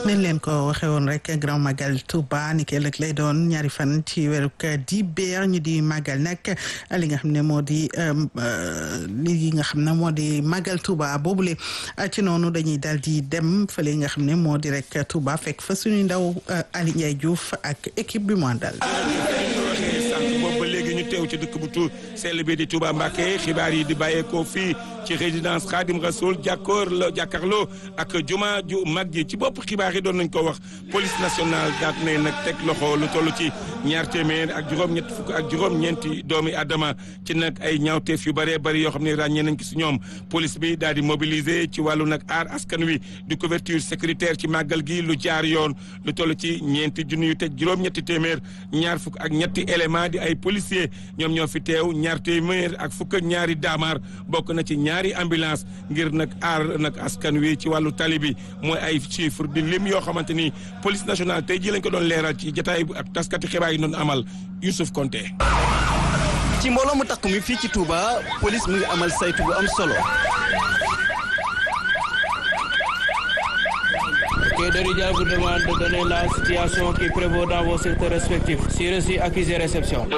nañ leen ko waxee woon rek grand magal Touba ni ki ëllëg lay doon ñaari fan ci weeru di beer ñu di magal nag li nga xam ne moo di li nga xam ne moo di magal Touba boobule ci noonu dañuy daal di dem fële nga xam ne moo di rek Touba fekk fa suñu ndaw Ali Ndiaye Diouf ak équipe bi mu àndal. boobu ba léegi ñu teew ci dëkk bu tu sell bi di Touba Mbacké xibaar yi di bàyyeekoo fii ci résidence Khadim Rasoul jàkkoor la jàkkaarloo ak juma ju mag ji ci bopp xibaar yi doon nañ ko wax police nationale daat ne nag teg loxo lu toll ci ñaar téeméer ak juróom-ñett fukk ak juróom-ñeenti doomi adama ci nag ay ñaawteef yu bëree bëri yoo xam ne ràññee nañ ko si ñoom police bi daal di mobiliser ci wàllu nag aar askan wi di couverture sécuritaire ci màggal gi lu jaar yoon lu toll ci ñeenti junni yu teg juróom-ñetti téeméer ñaar fukk ak ñetti élément di ay policier ñoom ñoo fi teew ñaar téeméer ak fukk ak ñaari daamaar bokk na ci ñaari ambulance ngir nag aar nag askan wi ci wàllu tali bi mooy ay chiffre di lim yoo xamante ni police nationale tey ji lañ ko doon leeral ci jotaay bu ak taskati xibaar yi doon amal Youssouf Konté ci mbooloo mu takk mi fii ci Touba police mu ngi amal saytu bu am solo Que Derija vous demande de donner la situation qui prévaut dans vos secteurs respectifs. Si reçu, accusé, réception.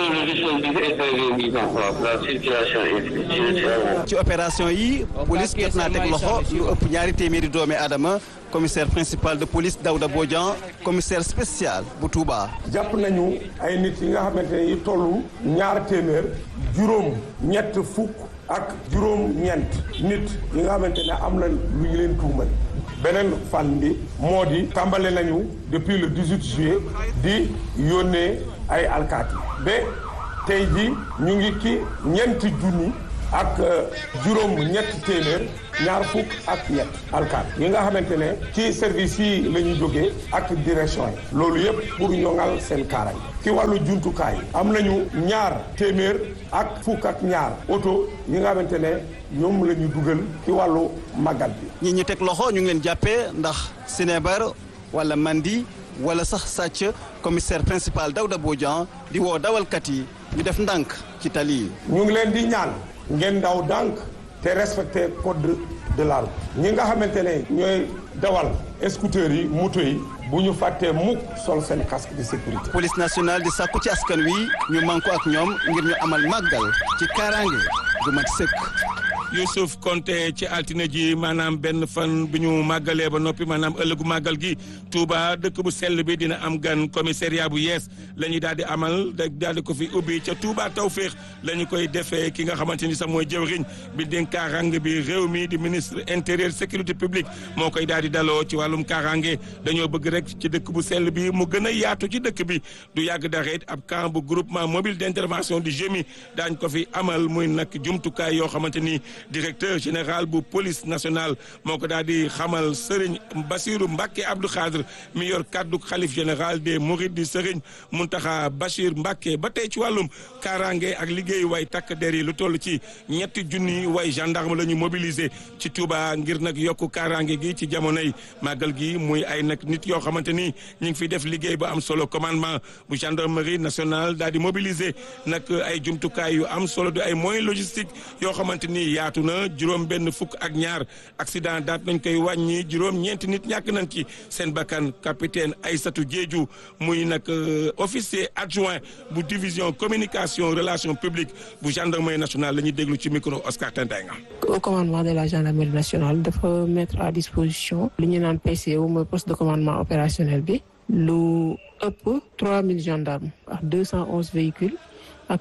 ci opération yi police jot naa teg loxo lu ëpp ñaari téeméeri doomi aadama commissaire principal de police Daouda Bodian commissaire spécial bu Touba. jàpp nañu ay nit yi nga xamante ne yi tollu ñaar téeméer juróom ñett fukk ak juróom ñeent nit yi nga xamante ne am na lu ñu leen tuumal beneen fan bi moo di tàmbale nañu depuis le 18 juillet di yónnee ay alkaati ba tey ji ñu ngi ki ñeenti junni ak juróom ñetti téeméer ñaar fukk ak ñett alkaat yi nga xamante ne ci service yi la ñuy jógee ak direction yi loolu yëpp pour ñoŋal seen kaaraay ci wàllu jumtukaay am nañu ñaar téeméer ak fukk ak ñaar oto yi nga xamante ne ñoom la ñu dugal ci wàllu màggal bi. ñi ñu teg loxo ñu ngi leen jàppee ndax sinébar wala mandi wala sax sàcc commissaire principal Daouda Bodian di woo dawalkat yi ñu def ndànk ci tali yi. ñu ngi leen di ñaan ngeen daw ndànk te respecté code de la route ñi nga xamante ne ñooy dawal scooter yi moto yi bu ñu fàttee mukk sol seen casque de sécurité. police nationale di sàkku ci askan wi ñu manko ak ñoom ngir ñu amal màggal ci kaaraange gu mat sëkk. Youssouf Konté ci altine ji maanaam benn fan bi ñu màggalee ba noppi maanaam ëllëgu màggal gi Touba dëkk bu sell bi dina am gan commissariat bu yees la ñuy daal di amal daal di ko fi ubbi ca Touba Tawféex la ñu koy defee ki nga xamante ni sax mooy jëwriñ bi dénk kaaraange bi réew mi di ministre intérieur sécurité publique moo koy daal di daloo ci wàllum kaaraange dañoo bëgg rek ci dëkk bu sell bi mu gën a yaatu ci dëkk bi du yàgg dara it ab camp bu groupement mobile d' intervention du GMI daañ ko fi amal muy nag jumtukaay yoo xamante ni directeur général bu police nationale moo ko daal di xamal Serigne Bassirou Mbacké Abdou Khadre mi yor kaddu xalif général des Mourides di Serigne Mountakha Bachir Mbacké ba tey ci wàllum kaaraange ak liggéey way takk der yi lu toll ci ñetti junni way gendarme la ñu mobiliser ci Touba ngir nag yokku kaaraange gi ci jamonoy màggal gi muy ay nag nit yoo xamante ni ñu ngi fi def liggéey bu am solo commandement bu gendarmerie nationale daal di mobiliser nag ay jumtukaay yu am solo di ay moyens logistiques yoo xamante ni yaatu na juróom benn fukk ak ñaar accident daat nañ koy wàññi juróom ñeenti nit ñàkk nañ ci seen bakkan capitaine Aïssatou Diédhiou muy nag officier adjoint bu division communication relation publique bu gendarmerie nationale la ñuy déglu ci micro Oscar Tentenga au commandement de la gendarmerie nationale dafa mettre à disposition li ñu naan PCO mooy poste de commandement opérationnel bi lu ëpp 3000 gendarmes ak 211 véhicules ak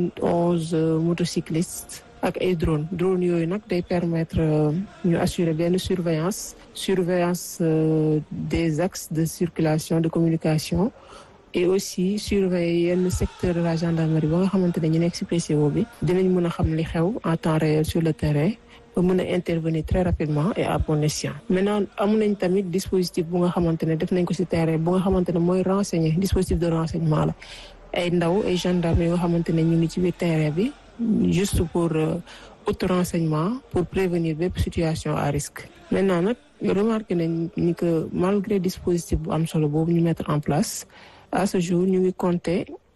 91 motocyclistes ak ay drone drone yooyu nag day permettre ñu assurer benn surveillance surveillance des axes de circulation de communication et aussi surveiller yenn secteur de la gendarmerie ba nga xamante ne ñu nekk ci PCO bi dinañ mën a xam li xew en temps réel sur le terrain ba mën a intervenir très rapidement et à bon escient maintenant am nañ tamit dispositif bu nga xamante ne def nañ ko ci terrain bu nga xamante ne mooy renseigner dispositif de renseignement la ay ndaw ay gendarmes yoo xamante ne ñu ngi ci biir terrain bi juste pour auto renseignement pour prévenir bépp situation à risque maintenant nag remarqué nañ ni que malgré dispositif bu am solo boobu ñu mettre en place à ce jour ñu ngi compter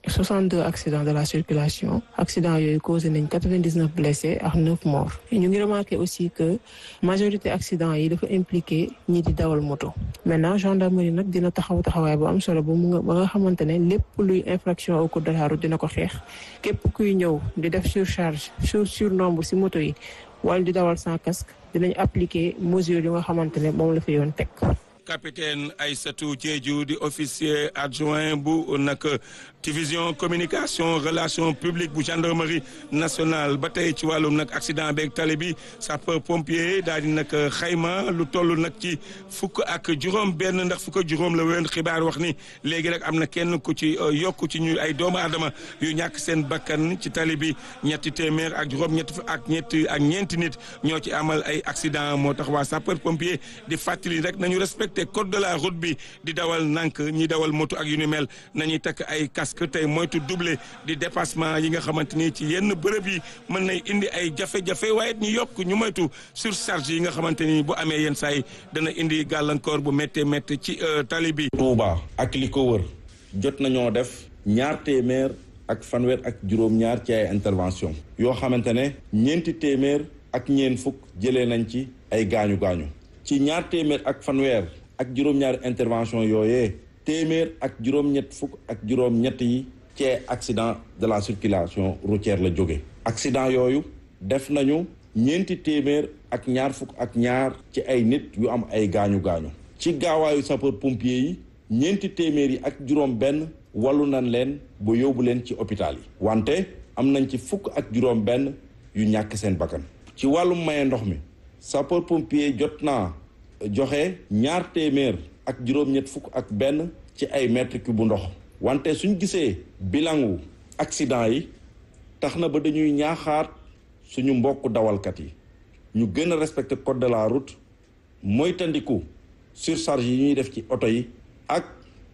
62 accidents de la circulation accidents yooyu causé nañ 99 blessés ak 9 morts ñu ngi remarqué aussi que majorité accidents yi dafa impliqué ñi di dawal moto maintenant gendarmerie nag dina taxaw taxawaay bu am solo ba mu nga ba nga xamante ne lépp luy infraction au code de la route dina ko xeex képp kuy ñëw di def surcharge sur surnombre si moto yi wala di dawal sans casque dinañ appliquer mesure yu nga xamante ne moom la fi yoon teg capitaine Aïssatou Diédhiou di officier adjoint bu nag division communication relation publique bu gendarmerie nationale ba tey ci wàllum nag accident beeg tali bi sapeur pompier daal di nag xayma lu toll nag ci fukk ak juróom benn ndax fukk ak juróom la wéen xibaar wax ni léegi rek am na kenn ku ci yokk ci ñu ay doomu aadama yu ñàkk seen bakkan ci tali bi ñetti téeméer ak juróom ñetti ak ñetti ak ñeenti nit ñoo ci amal ay accident moo tax waa sapeur pompier di fàttali rek nañu respecté code de la route bi di dawal nànk ñi dawal moto ak yu ni mel nañuy takk ay casque tey moytu doublé di dépassement yi nga xamante ni ci yenn bërëb yi mën nay indi ay jafe-jafe waaye ñu yokk ñu moytu surcharge yi nga xamante ni bu amee yenn saa yi dana indi gàllankoor bu méttee méttee ci tali bi. Touba ak li ko wër jot nañoo def ñaar téeméer ak fanweer ak juróom-ñaar ci ay intervention yoo xamante ne ñeenti téeméer ak ñeent fukk jëlee nañ ci ay gaañu gaañu ci ñaar téeméer ak fanweer. ak juróom-ñaari intervention yooyee téeméer ak juróom-ñett fukk ak juróom-ñett yi ci accident de la circulation routière la jóge accident yooyu def nañu ñeenti téeméer ak ñaar fukk ak ñaar ci ay nit yu am ay gaañu gaañu ci gaawaayu sapeur pompier yi ñeenti téeméer yi ak juróom benn wallu nañ leen ba yóbbu leen ci hôpital yi wante am nañ ci fukk ak juróom benn yu ñàkk seen bakkan ci wàllum maye ndox mi sapeur pompier jot naa joxe ñaar téeméer ak juróom-ñett fukk ak benn ci ay mètre cube bu ndox wante suñ gisee bilangu accident yi tax na ba dañuy ñaaxaat suñu mbokk dawalkat yi ñu gën a respecter code de la route moytandiku surcharge yi ñuy def ci oto yi ak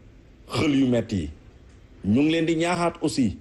xël yu metti yi ñu ngi leen di ñaaxaat aussi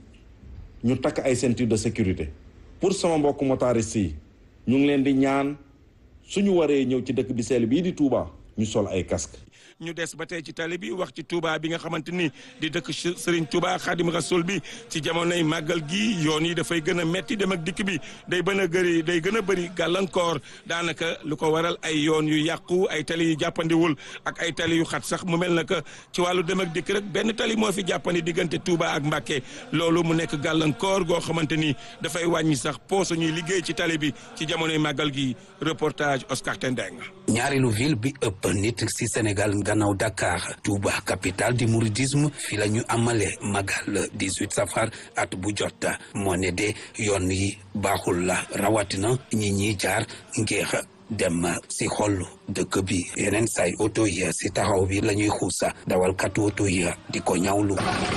ñu takk ay ceinture de sécurité pour sama mbokk motariste yi ñu ngi leen di ñaan suñu waree ñëw ci dëkk bi seel bii di Touba ñu sol ay casque ñu des ba tey ci tali bi wax ci Touba bi nga xamante ni di dëkk Serigne Touba Xaadim Rasul bi ci jamonoy màggal gi yoon yi dafay gën a metti dem ak dikk bi day bën a gëri day gën a bëri gàllankoor daanaka lu ko waral ay yoon yu yàqu ay tali yu jàppandiwul ak ay tali yu xat sax mu mel na que ci wàllu dem ak dikk rek benn tali moo fi jàppandi diggante Touba ak Mbacké loolu mu nekk gàllankoor goo xamante ni dafay wàññi sax pooso ñuy liggéey ci tali bi ci jamonoy màggal gi reportage Oscar Tendeng. ñaareelu ville bi ëpp nit ci Sénégal gannaaw Dakar Touba capitale du mouridisme fi la ñu amale magal 18 safar at bu jot moo ne de yoon yi baaxul la rawatina ñi ñi jaar ngir dem si xol dëkk bi yeneen say oto yi si taxaw bi la ñuy xuusa dawalkatu oto yi di ko ñawlu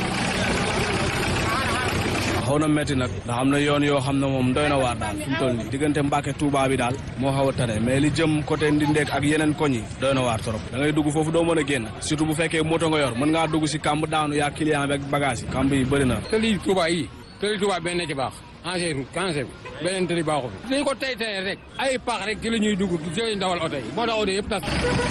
xaw na métti nag ndax am na yoon yoo xam ne moom doy na waar daal fi mu toll nii diggante Mbàkke Touba bi daal moo xaw a tane mais li jëm côté Ndindeek ak yeneen koñ yi doy na waar trop da ngay dugg foofu doo mën a génn surtout bu fekkee moto nga yor mën ngaa dugg si kamb daanu yaa client bi ak bagage yi kamb yi bëri na tëli Touba yi tëli Touba benn ci baax engé route engé bi beneen tëli baaxu fi dañ ko tey tey rek ay pax rek ci la ñuy dugg ci lañu dawal oto yi moo tax oto yëpp tas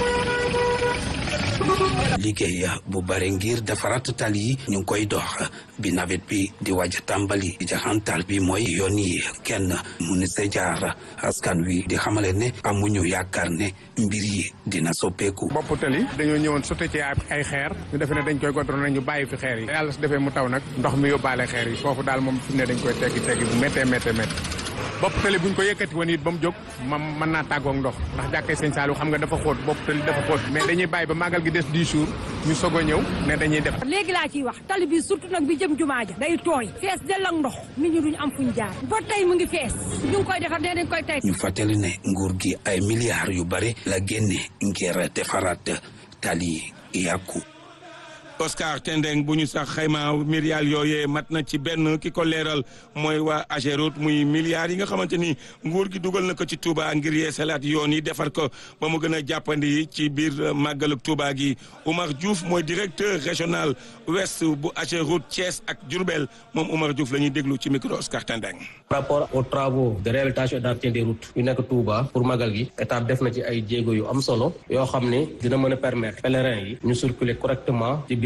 liggéey bu bare ngir defaraat tali yi ñu ngi koy dox bi nawet bi di waaj a tàmbali jaxantal bi mooy yoon yi kenn mu ni sa jaar askan wi di xamale ne amuñu yaakaar ne mbir yi dina soppeeku. bopp tali dañoo ñëwoon sotti ci ay xeer ñu defe ne dañ koy godroné ñu bàyyi fi xeer yi yàlla su defee mu taw nag ndox mi yóbbaale xeer yi foofu daal moom fi ne dañ koy teggi teggi bu méttee méttee méttee bopp tali buñ ko yëkkati woon it ba mu jóg ma mën naa tàggoog ndox ndax jàkkee sëñ Saliou xam nga dafa xóot bopp tali dafa xóot mais dañuy bàyyi ba màggal gi des 10 jours ñu soog a ñëw ne dañuy def léegi laa ciy wax tali bi surtout nag bi jëm jumaa ja day tooy fees dell ak ndox nit ñi duñu am fuñ jaar ba tey mu ngi fees ñu ngi koy defar dee dañ koy tey ñu fàttali ne nguur gi ay milliards yu bare la génne ngir defaraat tali yàqu Oscar Tendeng bu ñu sax xayma milliards yooyee mat na ci benn ki ko leeral mooy waa Ageroute muy milliards yi nga xamante ni nguur gi dugal na ko ci Touba ngir yeesalaat yoon yi defar ko ba mu gën a jàppandi ci biir màggaluk Touba gi Oumar Diouf mooy directeur régional ouest bu Ageroute Thiès ak Diourbel moom Oumar Diouf la ñuy déglu ci micro Oscar Tendeng. par rapport aux travaux de réhabilitation et d'entretien des routes yu nekk Touba pour magal gi état def na ci ay jéego yu am solo yoo xam ne dina mën a permettre pèlerins yi ñu circuler correctement ci biir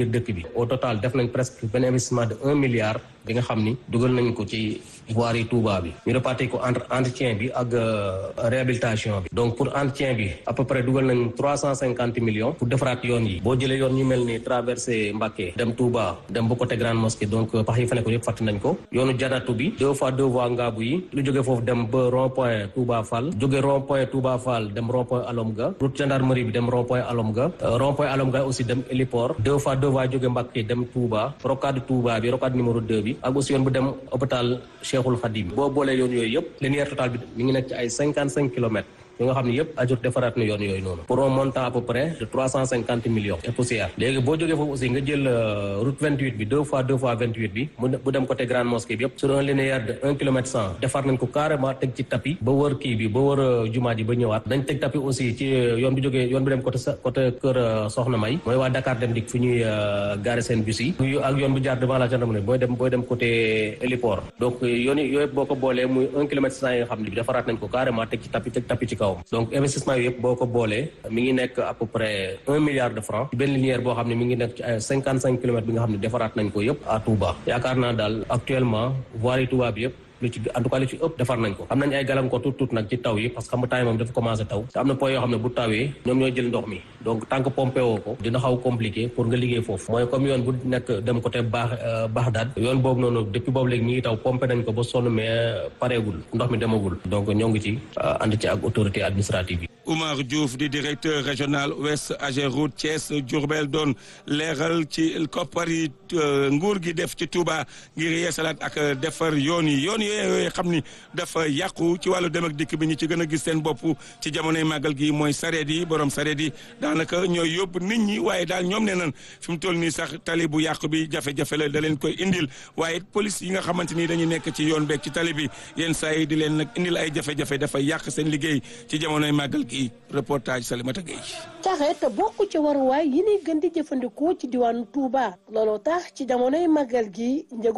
biir dëkk bi au total def nañ presque benn investissement de un milliard bi nga xam ni dugal nañ ko ci voirie Touba bi ñu répartir ko entre entretien bi ak réhabilitation bi donc pour entretien bi à peu près dugal nañ trois cent cinquante millions pour defaraat yoon yi boo jëlee yoon ñu mel ni traversé Mbacké dem Touba dem ba côté Grande Mosquée donc pax yi fa nekk yëpp fàtte nañ ko yoonu janatu bi deux fois deux voies ngaabu yi lu jógee foofu dem ba rond point Touba Fall jóge rond point Touba Fall dem rond point Alomga route gendarmerie bi dem rond point Alomga rond point Alomga aussi dem héliport deux fois deux voies jóge Mbacké dem Touba rocade Touba bi rocade numéro deux bi ak aussi yoon bu dem hôpital Cheikhul Khadim boo boolee yoon yooyu yëpp linéaire total bi mi ngi nekk ci ay cinquante cinq kilomètres yoo nga xam ne yëpp ajur defaraat na yoon yooyu noonu pour un montant à peu près de trois cent cinquante millions et poussière léegi boo jógee foofu aussi nga jël route vingt huit bi deux fois deux fois vingt huit bi mu bu dem côté grande mosquée bi yëpp sur un linéaire de un kilomètre cent defar nañ ko carrément teg ci tapis ba wër kii bi ba wër jumaa ji ba ñëwaat dañ teg tapis aussi ci yoon bi jógee yoon bi dem côté côté kër Soxna May mooy waa Dakar dem dik fu ñuy garer seen bus yi ak yoon bu jaar devant la gendarmerie booy dem booy dem côté héliport donc yoon yi yooyu boo ko boolee muy un kilomètre cent yi nga xam ne bi defaraat nañ ko carrément teg ci tapis teg tapis ci kaw donc investissement yi yëpp boo ko boolee mi ngi nekk à peu près un milliard de francs ci benn linéaire boo xam ne mi ngi nekk ci ay cinquante cinq kilomètres bi nga xam ne defaraat nañ ko yëpp à Touba yaakaar naa daal actuellement voirie Touba bi yëpp lu ci en tout cas lu ci ëpp defar nañ ko am nañ ay gàllankoor tuut tuut nag ci taw yi parce que xam nga temps yi moom dafa commencé taw te am na point yoo xam ne bu tawee ñoom ñooy jël ndox mi donc tant que pompé woo ko dina xaw compliqué pour nga liggéey foofu mooy comme yoon bu nekk dem côté baax Baxdaad yoon boobu noonu depuis boobu léegi mi ngi taw pompé nañ ko ba sonn mais pareegul ndox mi demagul donc ñoo ngi ci ànd ci ak autorité administrative yi Oumar Diouf di directeur régional ouest Ageroute Thiès Diourbel doon leeral ci koppar yi nguur gi def ci Touba ngir yeesalaat ak defar yoon yi yoon yooyu xam ni dafa yàqu ci wàllu dem ak dikk bi ñi ci gën a gis seen bopp ci jamonoy màggal gi mooy sareet yi borom sareet yi daanaka ñooy yóbbu nit ñi waaye daal ñoom nee nan fi mu toll nii sax tali bu yàqu bi jafe-jafe la da leen koy indil waaye police yi nga xamante ni dañuy nekk ci yoon beeg ci tali bi yenn saa yi di leen nag indil ay jafe-jafe dafa yàq seen liggéey ci jamonoy màggal gi reportage Salimata Gueye. sareet bokk ci waruwaay yi ni gën di jëfandikoo ci diwaanu Touba looloo tax ci jamonoy màggal gi